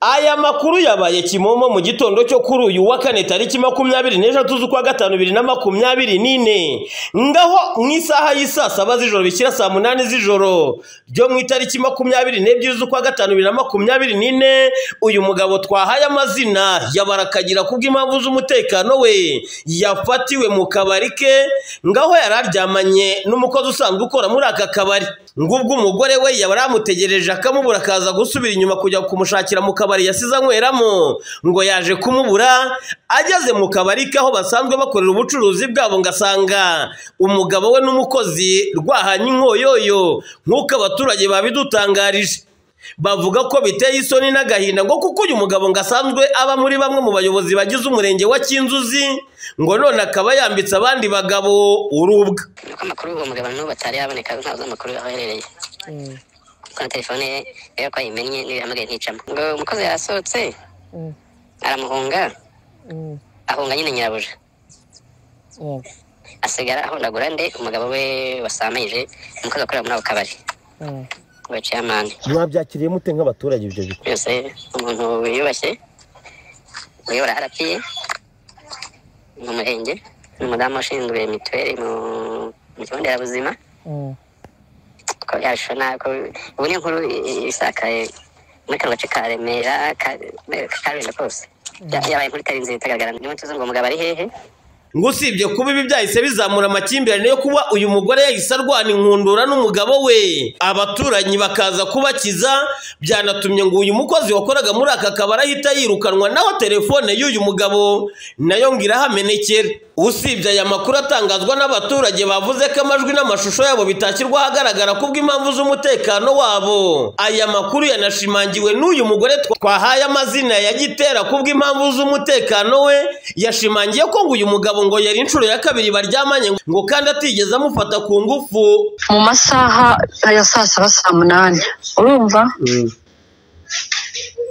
Aya makuru yabaye Kimomo mu gitondo cyo kuri uyu wa kane tariki makumyabiri n'eshatu z'ukwa gatanu bibiri na makumyabiri n'ine ngaho mu isaha y'isaa saba z'ijoro bishyira saa munani z'ijoro ryo mu itariki makumyabiri n'ebyiri z'ukwa gatanu bibiri na makumyabiri n'ine uyu mugabo twahaye amazina yabarakagira kubw'impamvu z'umutekano we yafatiwe mu kabari ke ngaho yari aryamanye n'umukozi usanzwe ukora muri aka kabari ngubwo umugore we yaba amutegereje akamubura akaza gusubira inyuma kujya kumushakira mu kabari yasize anyweramo ngo yaje kumubura ageze mu kabari kaho basanzwe bakorera ubucuruzi bwabo ngasanga umugabo we n'umukozi rwahanye inkoyoyo nk'uko abaturage babidutangarije bavuga ko biteye isoni n'agahinda ngo kuko uyu mugabo ngo asanzwe aba muri bamwe mu bayobozi bagize umurenge wa kinzuzi ngo none akaba yambitse abandi bagabo urubwa kuko amakuru y'uwo mugabo n'ubu atari yaboneka ntawe uzi amakuru aho aherereye kuko na telefone ye rero ko ayimennye niyo yahamagaye nticamo ngo umukozi yasohotse aramuhunga ahunga nyine nyirabuja asigara ahondagura nde umugabo we wasamirije umukozi akorera muri ako kabari ngo yaciye amande mwabyakiriye mute nk'abaturage ibyo bikorwa byose umuntu wiyubashye uyobora harapiye mu murenge ni umudamu ushinzwe mituweli mu mu kigo nderabuzima ko yashona ko ubu niyo nkuru i- isakaye muri kano gace ka remera ka- karulindo kose Ya- yabaye inkuru itari nzira itagaragara niyo tuzi ngo umugabo ari hehe ngo usibye kuba ibi byahise bizamura amakimbirane yo kuba uyu mugore yahise arwana inkundura n'umugabo we abaturanyi bakaza kubakiza byanatumye ngo uyu mukozi wakoraga muri aka kabari ahita yirukanwa naho telefone y'uyu mugabo nayo ngo irahamenekera usibye aya makuru atangazwa n'abaturage bavuze ko amajwi n'amashusho yabo bitashyirwa ahagaragara kubw'impamvu z'umutekano wabo aya makuru yanashimangiwe n'uyu mugore twa- twahaye amazina ya gitera kubw'impamvu z'umutekano we yashimangiye ko ngo uyu mugabo ngo yari inshuro ya kabiri baryamanye ngo kandi atigeze amufata ku ngufu mu masaha ya saa saba saa munani urumva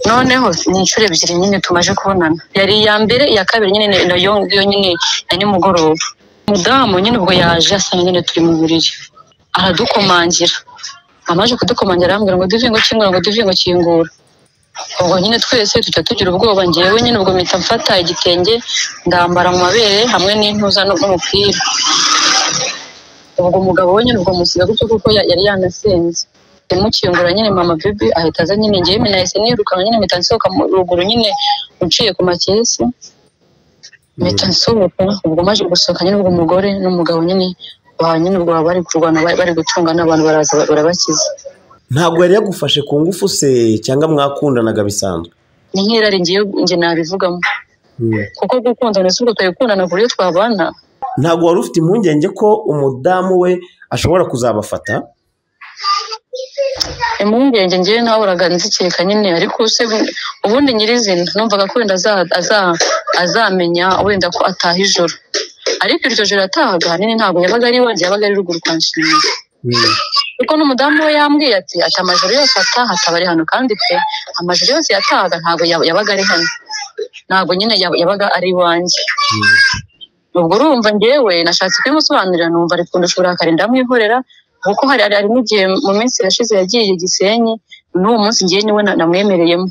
noneho ni inshuro ebyiri nyine tumaze kubonana yari iya mbere iya kabiri nyine nayo ngiyo nyine ya nimugoroba umudamu nyine ubwo yaje asanga nyine turi mu buriri aradukomangira amaze kudukomangira arambwira ngo duve ngo kingura ngo duve ngo kingura ubwo nyine twese tujya tugira ubwoba ngewe nyine ubwo mpita mfata igitenge ndambara mu mabere hamwe n'intuza n'umupira ubwo umugabo we nyine ubwo musiga gutyo kuko ya- yari yanasenze ndamukingura nyine mama bebe ahita aza nyine ngewe nyine nahise nirukanka nyine mpita nsohoka mu ruguru nyine uciye ku makesi mpita nsohoka ubwo maze gusohoka nyine ubwo umugore n'umugabo nyine ba nyine ubwo baba bari kurwana bari bari gutunga n'abantu baraza ba- barabakiza ntabwo yari yagufashe ku ngufu se cyangwa mwakundanaga bisanzwe ni nk'irari ngewe nge nabivugamo kuko gukundana si ubwo twabikundana ku buryo twabana ntabwo wari ufite impungenge ko umudamu we ashobora kuzabafata impungenge ngewe nahoboraga nzikeka nyine ariko se bu- ubundi nyirizina numvaga ko wenda aza- aza- azamenya wenda ko ataha ijoro ariko iryo joro yatahaga ahanini ntabwo yabaga ari iwanjye yabaga ari ruguru kwa nshinga kuko n'umudamu we yambwiye ati ati amajoro yose ataha ataba ari hano kandi pe amajoro yose yatahaga ntabwo yab- yabaga ari hano ntabwo nyine yab- yabaga ari iwanjye ubwo urumva ngewe nashatse kubimusobanurira numva ari kundusha uburakari ndamwihorera kuko hari hari hari n'igihe mu minsi irashize yagiye gisenyi n'uwo munsi ngewe niwe na- namwemereyemo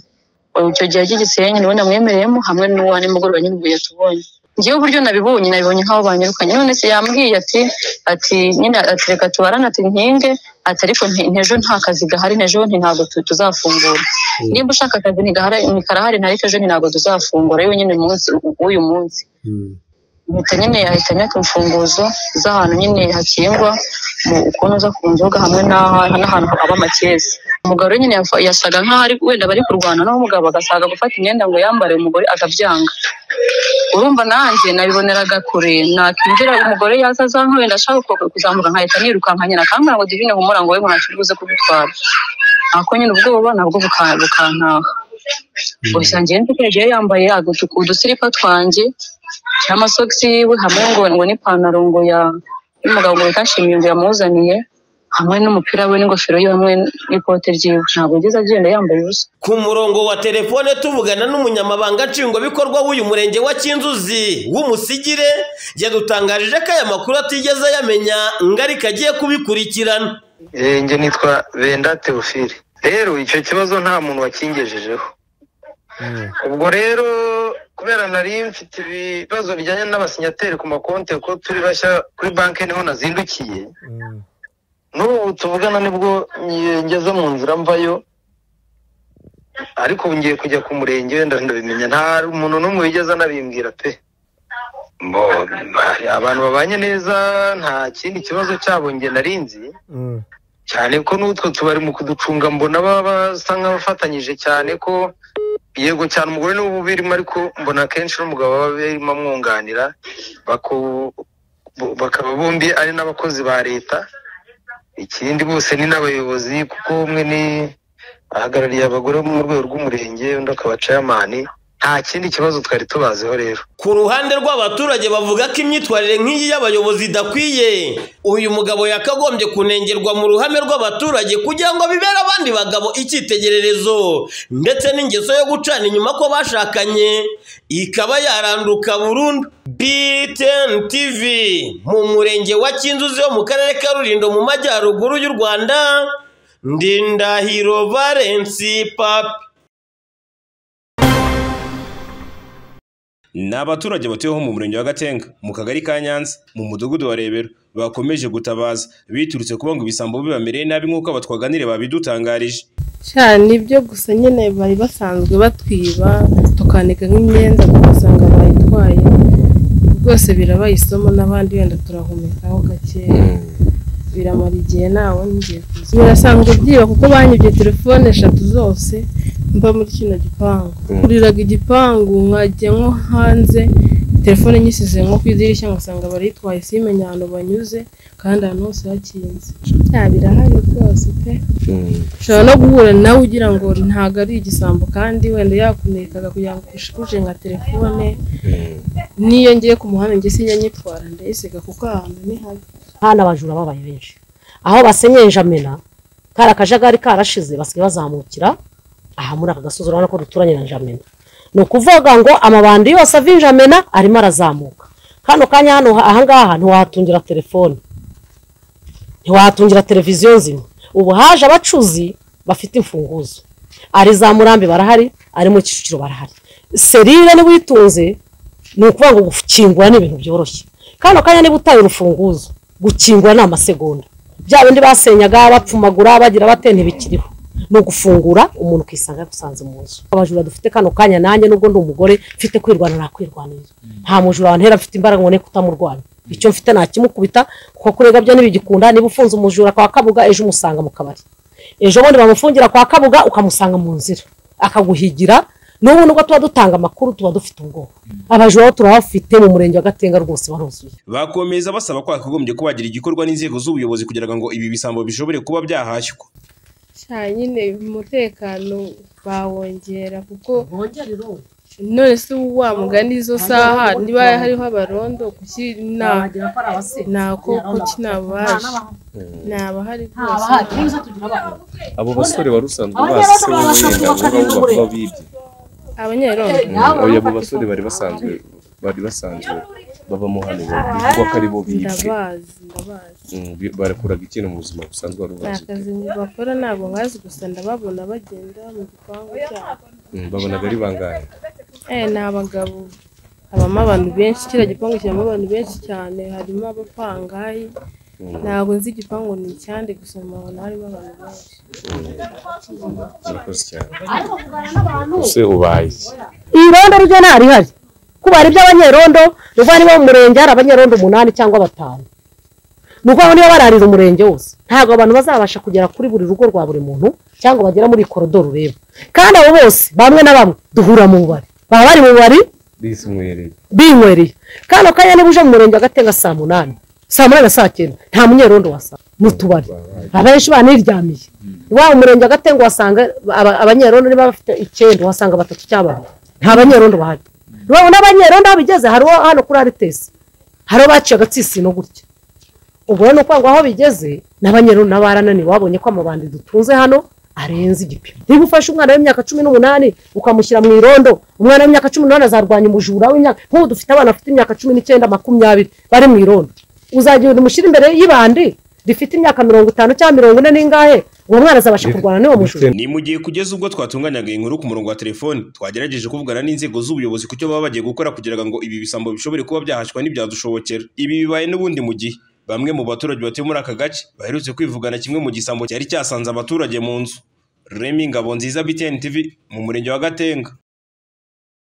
icyo gihe yagiye gisenyi niwe namwemereyemo hamwe n'uwo nimugoroba nyine ubwo yatubonye ngewe uburyo nabibonye nabibonye nk'aho banyirukanye none se yambwiye ati ati nyine ati reka tubarane ati nkinge ati ariko nti- ntejo nta kazi gahari ntejo nti ntabwo tu- tuzafungura nimba ushaka akazi ntigahari ntikarahari ntariko ejo nti ntabwo tuzafungura yewe nyine umunsi w'uyu munsi mpita nyine yahitanye imfunguzo z'ahantu nyine hakingwa mu ukuntu uza ku nzoga hamwe n'aha- n'ahantu haba amakesi umugabo we nyine yafa- yasaga nk'aho ari wenda bari kurwana naho umugabo agasaga gufata imyenda ngo yambare umugore akabyanga urumva nanjye nabiboneraga kure nakwinjira umugore yaza aza nka wenda ashaka ku- kuzamuka nkahita nirukanka nyine akambwira ngo divine humura ngo we ngo ntacyo uri buze kubitwara ako nyine ubwoba nabwo buka- bukantaha gusa ngewe nzi ko yagiye yambaye agutuku udusiripa twanjye n'amasogisi yiwe hamwe ngo ngo n'ipantaro ngo ya y'umugabo ngo yitashimiye ngo yamuzaniye hamwe n'umupira we n'ingofero ye hamwe n'ikote ryiwe ntabwo yigeze agenda yambaye ubusa ku murongo wa telefone tuvugana n'umunyamabanga nshingwabikorwa w'uyu murenge wa kinzuzi w'umusigire yadutangarije ko aya makuru atigeze ayamenya ngo ariko agiye kubikurikirana Eh, njye nitwa benda teofile rero icyo kibazo nta muntu wakingejejeho ubwo rero kubera nari mfite ibibazo bijyanye n'abasinyateri ku makonti ko turi bashya kuri banki niho nazindukiye n'ubu tuvugana nibwo ngeze mu nzira mvayo ariko ubu ngiye kujya ku murenge wenda ndabimenya nta umuntu n'umwe wigeze anabimbwira pe Mbo, abantu babanye neza nta kindi kibazo cyabo nge narinzi cyane ko n'utwo tubari mu kuducunga mbona baba basa nk'abafatanyije cyane ko yego cyane umugore niwe uba ubirimo ariko mbona akenshi n'umugabo baba barimo amwunganira baku- bo- bakaba bombi ari n'abakozi ba leta ikindi bose ni n'abayobozi kuko umwe ni ahagarariye abagore mu rwego rw'umurenge undi akaba ceyamani nta kindi kibazo twari tubaziho rero ku ruhande rw'abaturage bavuga ko imyitwarire nk'iyi y'abayobozi idakwiye uyu mugabo yakagombye kunengerwa mu ruhame rw'abaturage kugira ngo bibere abandi bagabo icyitegererezo ndetse n'ingeso yo gucana inyuma ko bashakanye ikaba yaranduka burundu BTN TV mu murenge wa Kinzuzi wo mu karere ka Rulindo mu majyaruguru y'u Rwanda Ndindahiro Valence Papi Ni abaturage batuyeho mu murenge wa Gatenga, mu kagari ka Nyanza, mu mudugudu wa Rebero, bakomeje gutabaza biturutse kuba ngo ibisambo bibamereye nabi nk'uko abatwaganire babidutangarije. cyane ibyo gusa nyine bari basanzwe batwiba tukanika nk'imyenda ugasanga bayitwaye rwose birabaye isomo n'abandi wenda turahumekaho gake biramara igihe nawe ngiye kuza birasanzwe byiba kuko banyibye telefone eshatu zose mba muri kino gipangu kuriraga igipangu nkajya nko hanze telefone nyisize nko ku idirishya ngasanga barayitwaye simenya ahantu banyuze kandi ahantu hose hakinze Bya birahari rwose pe ushobora no guhura nawe ugira ngo ntabwo ari igisambo kandi wenda yakunekaga kugira ngo ushikuje nka telefone n'iyo ngiye ku muhanda njye sinjya nyitwara ndayisiga kuko ahantu ni habi hano abajura babaye benshi aho basenyenjamena kari akajagari karashize basigaye bazamukira aha muri aka gasozi urabona ko duturanye na njamena ni ukuvuga ngo amabandi yose ava i njamena arimo arazamuka kano kanya hano ahangaha ntiwahatungira telefone ntiwahatungira televiziyo nzima ubu haje abacuzi bafite imfunguzo ari za murambi barahari ari mu kicukiro barahari serire niba uyitunze ni ukuvuga ngo gukingura ni ibintu byoroshye kano kanya niba utaye urufunguzo gukingura ni amasegonda bya bindi basenyaga bapfumagura bagira bate ntibikiriho ni ugufungura umuntu ukisanga yagusanze mu nzu abajura dufite kano kanya nanjye nubwo ndi umugore mfite kwirwanya nakwirwanira nta mujura wantera mfite imbaraga ngo ne kutamurwanya icyo mfite nakimukubita kuko kurega byo ntibigikunda niba ufunze umujura kwa kabuga ejo umusanga mu kabari ejo bundi bamufungira kwa kabuga ukamusanga mu nzira akaguhigira n'ubu nubwo tuba dutanga amakuru tuba dufite ubwoba abajura bo turabafite mu murenge wa gatenga rwose baruzuye Bakomeza basaba ko hakagombye kuba hagira igikorwa n'inzego z'ubuyobozi kugira ngo ibi bisambo bishobore kuba byahashywa. cyane nyine umutekano bawongera kuko none se wa mugani izo saha niba hariho abarondo kuki nta ntako kuki ntabaje ntabahari rwose abo basore wari usanzwe basi wowe wenda vuba vuba vuba bibye abanyerondo oya abo basore bari basanzwe bari basanzwe babamo hano bivugwa ko ari bo bibye ndabazi ndabazi Mm, bi- barakoraga ikintu mu buzima busanzwe wari nta ubazi kazi bakora ntabwo nkazi gusa ndababona bagenda mu gipangu cyabo Mm, babonaga ari bangahe eh ni abagabo habamo abantu benshi kiriya gipangu kirimo abantu benshi cyane harimo abapangayi ntabwo nzi igipangu ni icyande gusa nkabona harimo abantu benshi murakoze cyane ese ubaye iki? irondo ryo ntarihari kuba hari iby'abanyerondo ni ukuvuga niba mu murenge hari abanyerondo umunani cyangwa batanu ni ukuvuga ngo niba bararira umurenge wose ntabwo abantu bazabasha kugera kuri buri rugo rwa buri muntu cyangwa bagera muri iyi korodoro ureba kandi abo bose bamwe na bamwe duhura mu bubari baba bari mu bubari risi mwereye binywereye kano kanya niba uje mu murenge wa gatenga saa munani saa munani na saa cyenda nta munyerondo wasanga mu tubari abenshi baniryamiye iwabo mu murenge wa gatenga wasanga aba- abanyerondo niba bafite icyenda wasanga batatu cyangwa bane nta banyerondo bahari urabona abanyerondo aho bigeze hari uwo hano kuri aritesi hari uwo baciye agatsisi no gutya ubwo rero ni ukuvuga ngo aho bigeze n'abanyerondo nabo barananiwe babonye ko amabandi dutunze hano arenze igipimo niba ufashe umwana w'imyaka cumi n'umunani ukamushyira mu irondo umwana w'imyaka cumi n'umunani azarwanya umujura w'imyaka nk'ubu dufite abana bafite imyaka cumi n'icyenda makumyabiri bari mu irondo uzagira umushyira imbere y'ibandi rifite imyaka mirongo itanu cyangwa mirongo ine n'ingahe uwo mwana azabasha kurwana n'uwo mujura ni mu gihe kugeza ubwo twatunganyaga iyi nkuru ku murongo wa telefoni twagerageje kuvugana n'inzego z'ubuyobozi ku cyo baba bagiye gukora kugira ngo ibi bisambo bishobore kuba byahashwa n'ibyadushobokera ibi bibaye n'ubundi mu gihe bamwe mu baturage batuye muri aka gace baherutse kwivugana kimwe mu gisambo cyari cyasanze abaturage mu nzu remi ngabo nziza btn tv mu murenge wa gatenga